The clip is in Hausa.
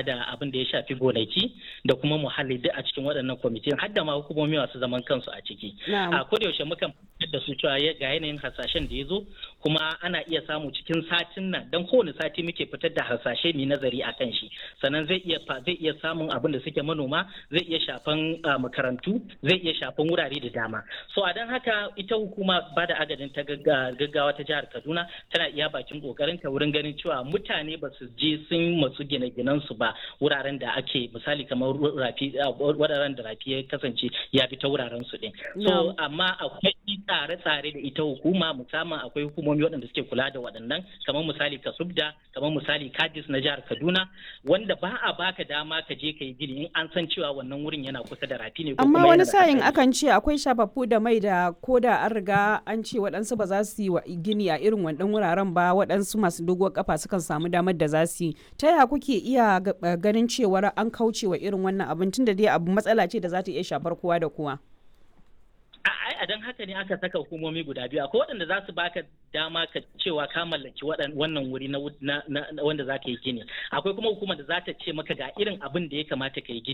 da abin da ya shafi gonaki da kuma muhalli duk a cikin waɗannan kwamitin har da ma hukumomi masu zaman kansu a ciki a kodayaushe mukan fitar da su cewa ga yanayin hasashen da ya zo kuma ana iya samu cikin satin nan dan kowane sati muke fitar da hasashe mai nazari a kan shi sannan zai iya zai iya samun abin da suke manoma zai iya shafan makarantu zai iya shafan wurare da dama so a don haka ita hukuma ba da agadin ta gaggawa ta jihar kaduna tana iya bakin kokarin ta wurin ganin cewa mutane ba su je sun matsu gine-ginen su ba wuraren da ake misali kamar rafi wuraren da rafi ya kasance ya bi ta wuraren su din so amma akwai tsare-tsare da ita hukuma musamman akwai hukumomi waɗanda suke kula da waɗannan kamar misali kasubda kamar misali kadis na jihar kaduna wanda ba a baka dama ka je ka yi gini in an san cewa wannan wurin yana kusa da rafi ne amma wani sa'in akan ce akwai shafaffu da mai da ko da an riga an ce waɗansu ba za su yi gini a irin wannan wuraren ba waɗansu masu doguwar kafa sukan samu damar da za su yi ta yaya kuke iya ganin cewar an kauce wa irin wannan abin tunda dai abu matsala ce da za ta iya shafar kowa da kowa a don haka ne aka saka hukumomi guda biyu akwai waɗanda za su baka dama ka cewa ka mallaki wannan wuri na wanda za ka yi gini akwai kuma hukumar da za ta ce maka ga irin abin da ya kamata ka yi gini